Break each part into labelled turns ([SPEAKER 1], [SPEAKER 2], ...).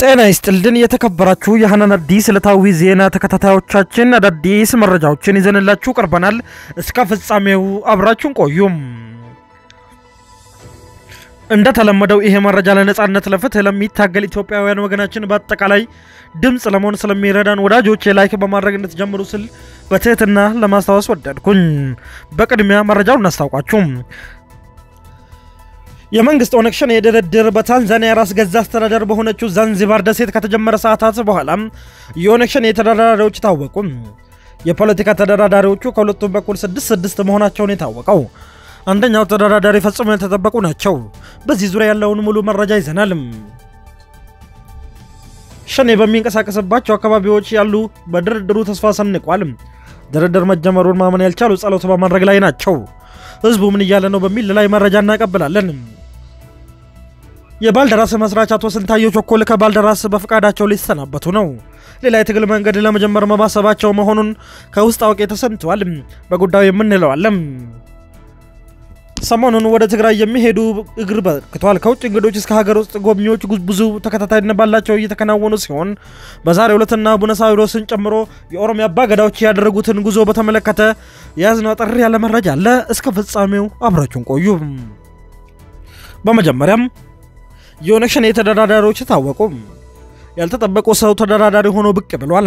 [SPEAKER 1] ጤና ይስጥልን የተከበራችሁ የሀናን አዲስ ዕለታዊ ዜና ተከታታዮቻችን አዳዲስ መረጃዎችን ይዘንላችሁ ቀርበናል። እስከ ፍጻሜው አብራችሁን ቆዩም። እንደተለመደው ይሄ መረጃ ለነጻነት ለፍትህ ለሚታገል ኢትዮጵያውያን ወገናችን በአጠቃላይ ድምፅ ለመሆን ስለሚረዳን ወዳጆች ላይክ በማድረግ እንድትጀምሩ ስል በትህትና ለማስታወስ ወደድኩኝ። በቅድሚያ መረጃውን እናስታውቃችሁ። የመንግስት ኦነግ ሸኔ ድርድር በታንዛኒያ ራስ ገዛ አስተዳደር በሆነችው ዛንዚባር ደሴት ከተጀመረ ሰዓታት በኋላ የኦነግ ሸኔ ተደራዳሪዎች ታወቁ። የፖለቲካ ተደራዳሪዎቹ ከሁለቱም በኩል ስድስት ስድስት መሆናቸውን የታወቀው አንደኛው ተደራዳሪ ፈጽሞ ያልተጠበቁ ናቸው። በዚህ ዙሪያ ያለውን ሙሉ መረጃ ይዘናል። ሸኔ በሚንቀሳቀስባቸው አካባቢዎች ያሉ በድርድሩ ተስፋ ሰንቋል። ድርድር መጀመሩን ማመን ያልቻሉ ጸሎት በማድረግ ላይ ናቸው። ህዝቡ ምን እያለ ነው በሚል ላይ መረጃ እናቀብላለን። የባልደራስ መስራች አቶ ስንታየው ቸኮል ከባልደራስ በፈቃዳቸው ሊሰናበቱ ነው። ሌላ የትግል መንገድ ለመጀመር መማሰባቸው መሆኑን ከውስጥ አዋቂ ተሰምተዋል። በጉዳዩ የምንለዋለም ሰሞኑን ወደ ትግራይ የሚሄዱ እግር በርክተዋል። ከውጭ እንግዶች እስከ ሀገር ውስጥ ጎብኚዎች ብዙ ተከታታይነት ባላቸው እየተከናወኑ ሲሆን በዛሬው ዕለትና ቡነስ አይሬስን ጨምሮ የኦሮሚያ አባገዳዎች ያደረጉትን ጉዞ በተመለከተ የያዝነው አጠር ያለ መረጃ አለ። እስከ ፍጻሜው አብራችሁን ቆዩ። በመጀመሪያም የኦነግ ሸኔ ተደራዳሪዎች ታወቁ። ያልተጠበቁ ሰው ተደራዳሪ ሆኖ ብቅ ብሏል።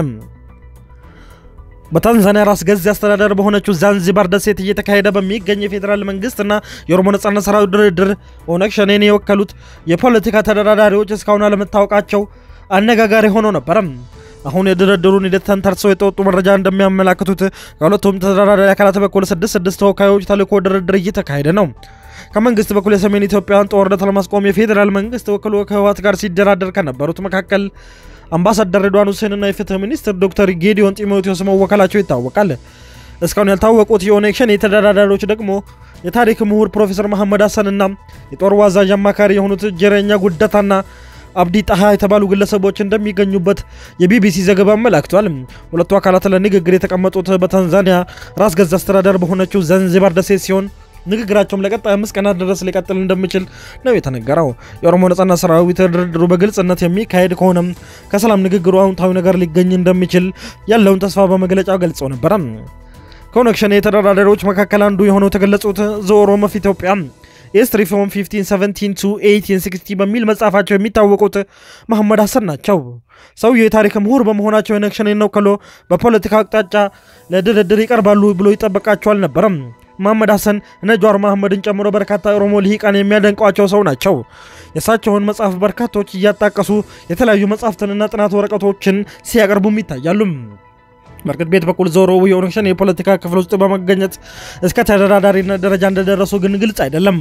[SPEAKER 1] በታንዛኒያ ራስ ገዝ አስተዳደር በሆነችው ዛንዚባር ደሴት እየተካሄደ በሚገኝ የፌዴራል መንግስትና የኦሮሞ ነጻነት ሰራዊት ድርድር ኦነግ ሸኔን የወከሉት የፖለቲካ ተደራዳሪዎች እስካሁን አለመታወቃቸው አነጋጋሪ ሆኖ ነበረ። አሁን የድርድሩን ሂደት ተንተርሰው የጠወጡ መረጃ እንደሚያመላክቱት ከሁለቱም ተደራዳሪ አካላት በኩል ስድስት ስድስት ተወካዮች ተልእኮ ድርድር እየተካሄደ ነው። ከመንግስት በኩል የሰሜን ኢትዮጵያን ጦርነት ለማስቆም የፌዴራል መንግስት ወክሎ ከህወሓት ጋር ሲደራደር ከነበሩት መካከል አምባሳደር ሬድዋን ሁሴንና የፍትህ ሚኒስትር ዶክተር ጌዲዮን ጢሞቴዎስ መወከላቸው ይታወቃል። እስካሁን ያልታወቁት የኦነግ ሸኔ ተደራዳሪዎች ደግሞ የታሪክ ምሁር ፕሮፌሰር መሐመድ ሀሰንና የጦር ዋዛዥ አማካሪ የሆኑት ጀረኛ ጉደታና አብዲ ጣሃ የተባሉ ግለሰቦች እንደሚገኙበት የቢቢሲ ዘገባ አመላክቷል። ሁለቱ አካላት ለንግግር የተቀመጡት በታንዛኒያ ራስ ገዝ አስተዳደር በሆነችው ዛንዚባር ደሴት ሲሆን ንግግራቸውም ለቀጣይ አምስት ቀናት ድረስ ሊቀጥል እንደሚችል ነው የተነገረው። የኦሮሞ ነጻነት ሰራዊት ድርድሩ በግልጽነት የሚካሄድ ከሆነም ከሰላም ንግግሩ አዎንታዊ ነገር ሊገኝ እንደሚችል ያለውን ተስፋ በመግለጫው ገልጾ ነበረ። ከኦነግ ሸኔ ተደራዳሪዎች መካከል አንዱ የሆነው የተገለጹት ዘኦሮሞ ኦፍ ኢትዮጵያ ኢስት ሪፎርም 1517 to 1860 በሚል መጽሐፋቸው የሚታወቁት መሐመድ ሀሰን ናቸው። ሰውየው የታሪክ ምሁር በመሆናቸው የኦነግ ሸኔን ወክሎ በፖለቲካ አቅጣጫ ለድርድር ይቀርባሉ ብሎ ይጠበቃቸው አልነበረም። መሐመድ ሀሰን እነ ጀዋር መሐመድን ጨምሮ በርካታ የኦሮሞ ልሂቃን የሚያደንቋቸው ሰው ናቸው። የእሳቸውን መጽሐፍ በርካቶች እያጣቀሱ የተለያዩ መጽሐፍትንና ጥናት ወረቀቶችን ሲያቀርቡም ይታያሉ። በእርግጥ ቤት በኩል ዞሮ የኦነግ ሸኔ የፖለቲካ ክፍል ውስጥ በመገኘት እስከ ተደራዳሪነት ደረጃ እንደደረሱ ግን ግልጽ አይደለም።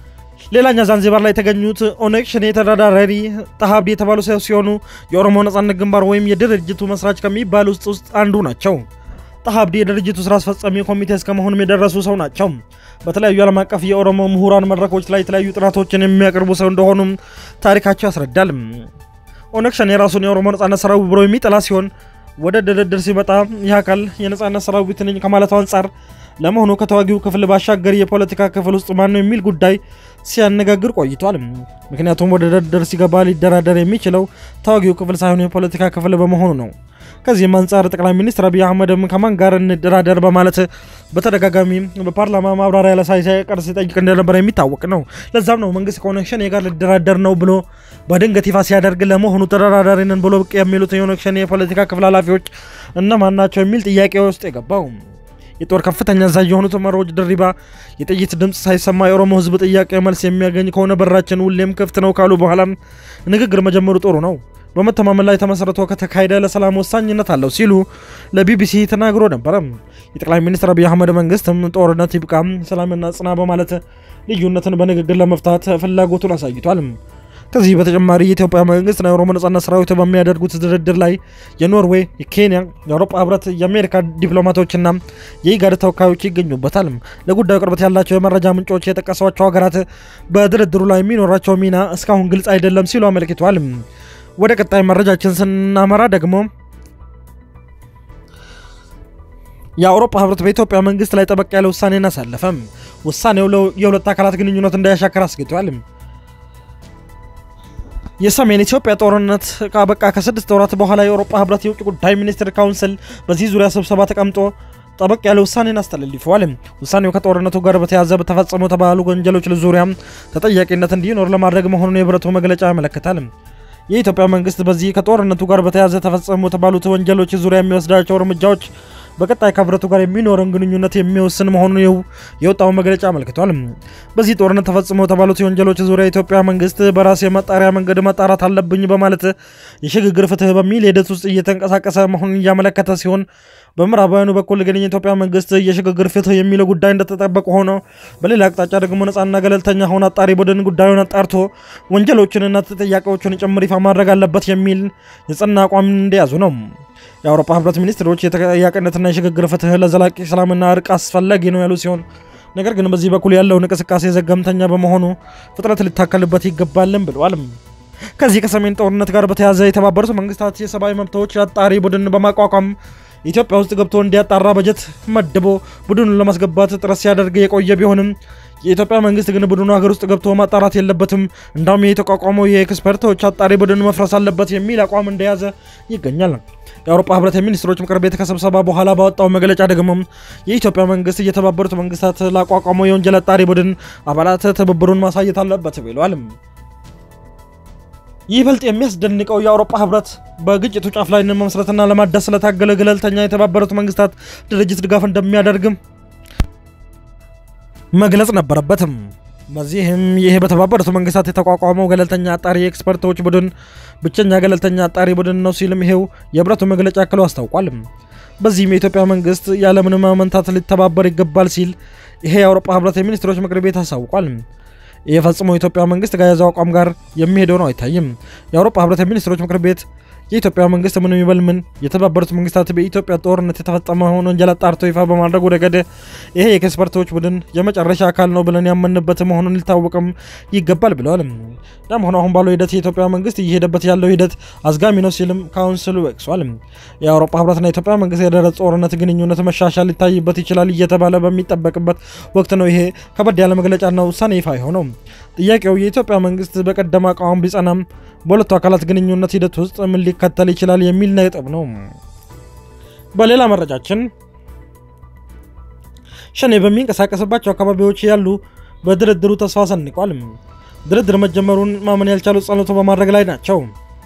[SPEAKER 1] ሌላኛ ዛንዚባር ላይ የተገኙት ኦነግ ሸኔ ተደራዳሪ ጣሃ አብዲ የተባሉ ሰው ሲሆኑ የኦሮሞ ነጻነት ግንባር ወይም የድርጅቱ መስራች ከሚባል ውስጥ ውስጥ አንዱ ናቸው። ጣሃ አብዲ የድርጅቱ ስራ አስፈጻሚ ኮሚቴ እስከ መሆኑም የደረሱ ሰው ናቸው። በተለያዩ ዓለም አቀፍ የኦሮሞ ምሁራን መድረኮች ላይ የተለያዩ ጥናቶችን የሚያቀርቡ ሰው እንደሆኑም ታሪካቸው ያስረዳል። ኦነግ ሸኔ የራሱን የኦሮሞ ነጻነት ሰራዊት ብሎ የሚጠላ ሲሆን ወደ ድርድር ሲመጣ ይህ አካል የነጻነት ሰራዊት ነኝ ከማለቱ አንጻር ለመሆኑ ከተዋጊው ክፍል ባሻገር የፖለቲካ ክፍል ውስጥ ማን ነው የሚል ጉዳይ ሲያነጋግር ቆይቷል። ምክንያቱም ወደ ድርድር ሲገባ ሊደራደር የሚችለው ተዋጊው ክፍል ሳይሆን የፖለቲካ ክፍል በመሆኑ ነው። ከዚህም አንጻር ጠቅላይ ሚኒስትር አብይ አህመድም ከማን ጋር እንደራደር በማለት በተደጋጋሚ በፓርላማ ማብራሪያ ላይ ሳይቀር ሲጠይቅ እንደነበረ የሚታወቅ ነው። ለዛም ነው መንግስት ከኦነግ ሸኔ ጋር ሊደራደር ነው ብሎ በድንገት ይፋ ሲያደርግ ለመሆኑ ተደራዳሪ ነን ብሎ ብቅ የሚሉት የኦነግ ሸኔ የፖለቲካ ክፍል ኃላፊዎች እነማን ናቸው የሚል ጥያቄ ውስጥ የገባው የጦር ከፍተኛ አዛዥ የሆኑት መሪዎች ድሪባ የጥይት ድምፅ ሳይሰማ የኦሮሞ ሕዝብ ጥያቄ መልስ የሚያገኝ ከሆነ በራችን ሁሌም ክፍት ነው ካሉ በኋላ ንግግር መጀመሩ ጥሩ ነው በመተማመን ላይ ተመሰረቶ ከተካሄደ ለሰላም ወሳኝነት አለው ሲሉ ለቢቢሲ ተናግሮ ነበረ። የጠቅላይ ሚኒስትር አብይ አህመድ መንግስትም ጦርነት ይብቃ፣ ሰላምና ጽና በማለት ልዩነትን በንግግር ለመፍታት ፍላጎቱን አሳይቷል። ከዚህ በተጨማሪ የኢትዮጵያ መንግስትና የኦሮሞ ነጻነት ሰራዊት በሚያደርጉት ድርድር ላይ የኖርዌይ፣ የኬንያ፣ የአውሮፓ ህብረት፣ የአሜሪካ ዲፕሎማቶችና የኢጋድ ተወካዮች ይገኙበታል። ለጉዳዩ ቅርበት ያላቸው የመረጃ ምንጮች የጠቀሷቸው ሀገራት በድርድሩ ላይ የሚኖራቸው ሚና እስካሁን ግልጽ አይደለም ሲሉ አመልክተዋል። ወደ ቀጣይ መረጃችን ስናመራ ደግሞ የአውሮፓ ህብረት በኢትዮጵያ መንግስት ላይ ጠበቅ ያለ ውሳኔን አሳለፈም። ውሳኔው የሁለት አካላት ግንኙነት እንዳያሻከር አስግቷል። የሰሜን ኢትዮጵያ ጦርነት ካበቃ ከስድስት ወራት በኋላ የአውሮፓ ህብረት የውጭ ጉዳይ ሚኒስትር ካውንስል በዚህ ዙሪያ ስብሰባ ተቀምጦ ጠበቅ ያለ ውሳኔን አስተላልፈዋል። ውሳኔው ከጦርነቱ ጋር በተያያዘ በተፈጸሙ የተባሉ ወንጀሎች ዙሪያ ተጠያቂነት እንዲኖር ለማድረግ መሆኑን የህብረቱ መግለጫ ያመለክታል። የኢትዮጵያ መንግስት በዚህ ከጦርነቱ ጋር በተያያዘ ተፈጸሙ የተባሉት ወንጀሎች ዙሪያ የሚወስዳቸው እርምጃዎች በቀጣይ ከህብረቱ ጋር የሚኖረን ግንኙነት የሚወስን መሆኑን ይኸው የወጣው መግለጫ አመልክቷል። በዚህ ጦርነት ተፈጽሞ የተባሉት የወንጀሎች ዙሪያ የኢትዮጵያ መንግስት በራስ የማጣሪያ መንገድ ማጣራት አለብኝ በማለት የሽግግር ፍትህ በሚል ሂደት ውስጥ እየተንቀሳቀሰ መሆኑን እያመለከተ ሲሆን በምዕራባውያኑ በኩል ግን የኢትዮጵያ መንግስት የሽግግር ፍትህ የሚለው ጉዳይ እንደተጠበቀ ሆኖ በሌላ አቅጣጫ ደግሞ ነጻና ገለልተኛ ሆነ አጣሪ ቡድን ጉዳዩን አጣርቶ ወንጀሎችንና ተጠያቂዎችን ጭምር ይፋ ማድረግ አለበት የሚል የጸና አቋም እንደያዙ ነው። የአውሮፓ ህብረት ሚኒስትሮች የተጠያቂነትና የሽግግር ፍትህ ለዘላቂ ሰላምና እርቅ አስፈላጊ ነው ያሉ ሲሆን ነገር ግን በዚህ በኩል ያለውን እንቅስቃሴ ዘገምተኛ በመሆኑ ፍጥነት ሊታከልበት ይገባልን ብለዋል። ከዚህ ከሰሜን ጦርነት ጋር በተያያዘ የተባበሩት መንግስታት የሰብአዊ መብቶች አጣሪ ቡድን በማቋቋም ኢትዮጵያ ውስጥ ገብቶ እንዲያጣራ በጀት መድቦ ቡድኑን ለማስገባት ጥረት ሲያደርግ የቆየ ቢሆንም የኢትዮጵያ መንግስት ግን ቡድኑ ሀገር ውስጥ ገብቶ ማጣራት የለበትም፣ እንዳውም የተቋቋመው የኤክስፐርቶች አጣሪ ቡድን መፍረስ አለበት የሚል አቋም እንደያዘ ይገኛል። የአውሮፓ ህብረት የሚኒስትሮች ምክር ቤት ከስብሰባ በኋላ ባወጣው መግለጫ ደግሞ የኢትዮጵያ መንግስት የተባበሩት መንግስታት ላቋቋመው የወንጀል አጣሪ ቡድን አባላት ትብብሩን ማሳየት አለበት ብለዋል። ይበልጥ የሚያስደንቀው የአውሮፓ ህብረት በግጭቱ ጫፍ ላይ መመስረትና ለማዳስ ስለታገለ ገለልተኛ የተባበሩት መንግስታት ድርጅት ድጋፍ እንደሚያደርግም መግለጽ ነበረበትም። በዚህም ይህ በተባበሩት መንግስታት የተቋቋመው ገለልተኛ አጣሪ የኤክስፐርቶች ቡድን ብቸኛ ገለልተኛ አጣሪ ቡድን ነው ሲልም ይሄው የህብረቱ መግለጫ አክሎ አስታውቋል። በዚህም የኢትዮጵያ መንግስት ያለምንም ማመንታት ሊተባበር ይገባል ሲል ይሄ የአውሮፓ ህብረት የሚኒስትሮች ምክር ቤት አስታውቋል። ይህ ፈጽሞ የኢትዮጵያ መንግስት ከያዘው አቋም ጋር የሚሄደው ነው አይታይም። የአውሮፓ ህብረት የሚኒስትሮች ምክር ቤት የኢትዮጵያ መንግስት ምን ይበል ምን የተባበሩት መንግስታት በኢትዮጵያ ጦርነት የተፈጸመውን ወንጀል አጣርቶ ይፋ በማድረጉ ረገድ ይሄ የኤክስፐርቶች ቡድን የመጨረሻ አካል ነው ብለን ያመንበት መሆኑን ሊታወቅም ይገባል ብለዋል። ያም ሆነ አሁን ባለው ሂደት የኢትዮጵያ መንግስት እየሄደበት ያለው ሂደት አዝጋሚ ነው ሲልም ካውንስሉ ወቅሷል። የአውሮፓ ህብረትና የኢትዮጵያ መንግስት የደረ ጦርነት ግንኙነት መሻሻል ሊታይበት ይችላል እየተባለ በሚጠበቅበት ወቅት ነው ይሄ ከበድ ያለ መግለጫና ውሳኔ ይፋ የሆነው። ጥያቄው የኢትዮጵያ መንግስት በቀደመ አቋም ቢጸናም በሁለቱ አካላት ግንኙነት ሂደት ውስጥ ምን ሊከተል ይችላል የሚል ነጥብ ነው። በሌላ መረጃችን ሸኔ በሚንቀሳቀስባቸው አካባቢዎች ያሉ በድርድሩ ተስፋ ሰንቋል። ድርድር መጀመሩን ማመን ያልቻሉ ጸሎቶ በማድረግ ላይ ናቸው።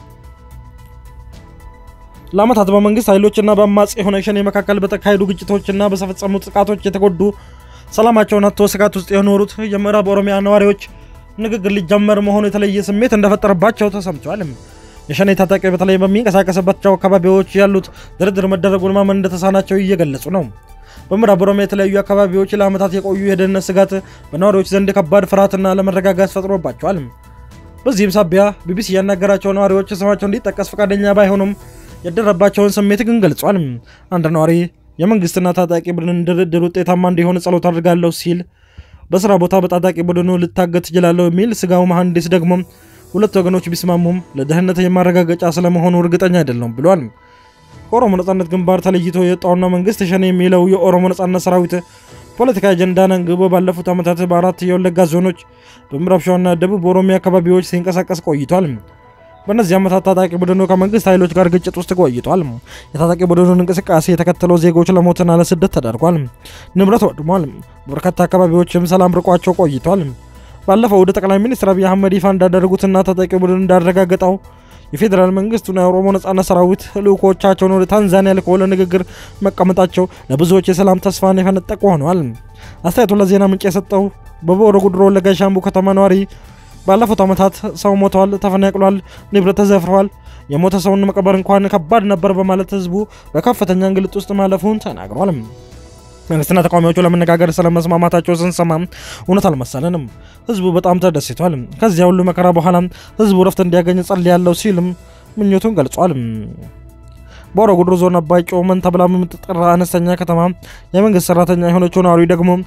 [SPEAKER 1] ለዓመታት በመንግስት ኃይሎችና በአማጺ የሆነ ሸኔ መካከል በተካሄዱ ግጭቶችና በተፈጸሙ ጥቃቶች የተጎዱ ሰላማቸውን አጥተው ስጋት ውስጥ የኖሩት የምዕራብ ኦሮሚያ ነዋሪዎች ንግግር ሊጀመር መሆኑ የተለየ ስሜት እንደፈጠረባቸው ተሰምቷል። የሸኔ ታጣቂ በተለይ በሚንቀሳቀስባቸው አካባቢዎች ያሉት ድርድር መደረጉን ማመን እንደተሳናቸው እየገለጹ ነው። በምዕራብ ኦሮሚያ የተለያዩ አካባቢዎች ለዓመታት የቆዩ የደህንነት ስጋት በነዋሪዎች ዘንድ ከባድ ፍርሃትና ለመረጋጋት ፈጥሮባቸዋል። በዚህም ሳቢያ ቢቢሲ ያናገራቸው ነዋሪዎች ስማቸው እንዲጠቀስ ፈቃደኛ ባይሆኑም ያደረባቸውን ስሜት ግን ገልጿል። አንድ ነዋሪ የመንግስትና ታጣቂ ቡድን ድርድር ውጤታማ እንዲሆን ጸሎት አድርጋለሁ ሲል በስራ ቦታ በታጣቂ ቡድኑ ልታገት ትችላለሁ የሚል ስጋው መሐንዲስ ደግሞ ሁለት ወገኖች ቢስማሙም ለደህንነት የማረጋገጫ ስለመሆኑ እርግጠኛ አይደለም ብሏል። ከኦሮሞ ነጻነት ግንባር ተለይቶ የወጣውና መንግስት ሸኔ የሚለው የኦሮሞ ነጻነት ሰራዊት ፖለቲካ አጀንዳን አንግቦ ባለፉት ዓመታት በአራት የወለጋ ዞኖች በምዕራብ ሸዋና ደቡብ ኦሮሚያ አካባቢዎች ሲንቀሳቀስ ቆይቷል። በእነዚህ ዓመታት ታጣቂ ቡድኑ ከመንግስት ኃይሎች ጋር ግጭት ውስጥ ቆይቷል። የታጣቂ ቡድኑን እንቅስቃሴ የተከተለው ዜጎች ለሞትና ለስደት ተዳርጓል። ንብረት ወድሟል። በርካታ አካባቢዎችም ሰላም ርቋቸው ቆይቷል። ባለፈው ወደ ጠቅላይ ሚኒስትር አብይ አህመድ ይፋ እንዳደረጉትና ታጣቂ ቡድን እንዳረጋገጠው የፌዴራል መንግስቱና የኦሮሞ ነጻነት ሰራዊት ልዑኮቻቸውን ወደ ታንዛኒያ ልከው ለንግግር መቀመጣቸው ለብዙዎች የሰላም ተስፋን የፈነጠቁ ሆነዋል። አስተያየቱን ለዜና ምንጭ የሰጠው በቦሮ ጉድሮ ወለጋ ሻምቡ ከተማ ነዋሪ ባለፉት ዓመታት ሰው ሞተዋል፣ ተፈናቅሏል፣ ንብረት ተዘፍረዋል፣ የሞተ ሰውን መቀበር እንኳን ከባድ ነበር በማለት ህዝቡ በከፍተኛ እንግልት ውስጥ ማለፉን ተናግሯል። መንግስትና ተቃዋሚዎቹ ለመነጋገር ስለመስማማታቸው ስንሰማ እውነት አልመሰለንም። ህዝቡ በጣም ተደስቷል። ከዚያ ሁሉ መከራ በኋላ ህዝቡ ረፍት እንዲያገኝ ጸልያለሁ ሲልም ምኞቱን ገልጿል። በሆሮ ጉዱሩ ዞን አባይ ጮመን ተብላ በምትጠራ አነስተኛ ከተማ የመንግስት ሰራተኛ የሆነችው ነዋሪ ደግሞ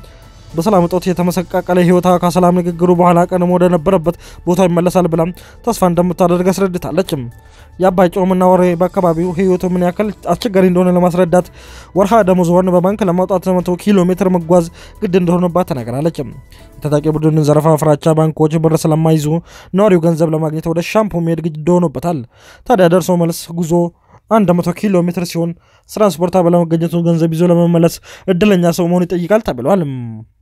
[SPEAKER 1] በሰላም እጦት የተመሰቃቀለ ህይወቷ ከሰላም ንግግሩ በኋላ ቀንም ወደ ነበረበት ቦታ ይመለሳል ብላም ተስፋ እንደምታደርግ አስረድታለች። የአባይ ጮምና ወሬ በአካባቢው ህይወቱ ምን ያክል አስቸጋሪ እንደሆነ ለማስረዳት ወርሃ ደመወዟን በባንክ ለማውጣት መቶ ኪሎ ሜትር መጓዝ ግድ እንደሆነባት ተናግራለች። የታጣቂ ቡድን ዘረፋ ፍራቻ ባንኮች ብር ስለማይዙ ነዋሪው ገንዘብ ለማግኘት ወደ ሻምፖ መሄድ ግድ ሆኖበታል። ታዲያ ደርሶ መልስ ጉዞ 100 ኪሎ ሜትር ሲሆን ትራንስፖርት ባለመገኘቱ ገንዘብ ይዞ ለመመለስ እድለኛ ሰው መሆን ይጠይቃል ተብሏል።